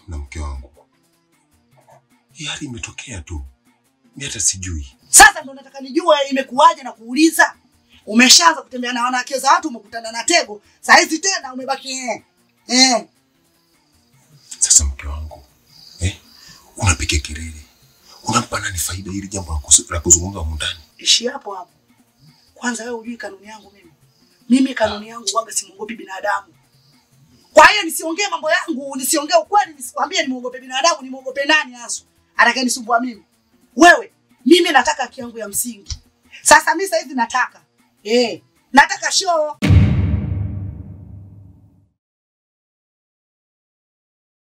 na mke wangu. Hii hali imetokea tu, mi hata sijui. Sasa ndo nataka nijue imekuwaje na kuuliza. Umeshaanza kutembea na wanawake za watu, umekutana na tego, saa hizi tena umebaki eh. Eh. Sasa mke wangu eh, unapiga kelele, unampa nani faida hili jambo la kusu- la kuzungumza humu ndani? Ishi hapo hapo. Kwanza wewe hujui kanuni yangu mimi. Mimi kanuni yangu waga simwogopi binadamu. Kwa hiyo nisiongee mambo yangu, nisiongee ukweli, nisikwambie nimwogope binadamu, nimwogope nani hasa? Atakayenisumbua mimi. Wewe, mimi nataka haki yangu ya msingi. Sasa mimi sasa hivi nataka. Eh, nataka show.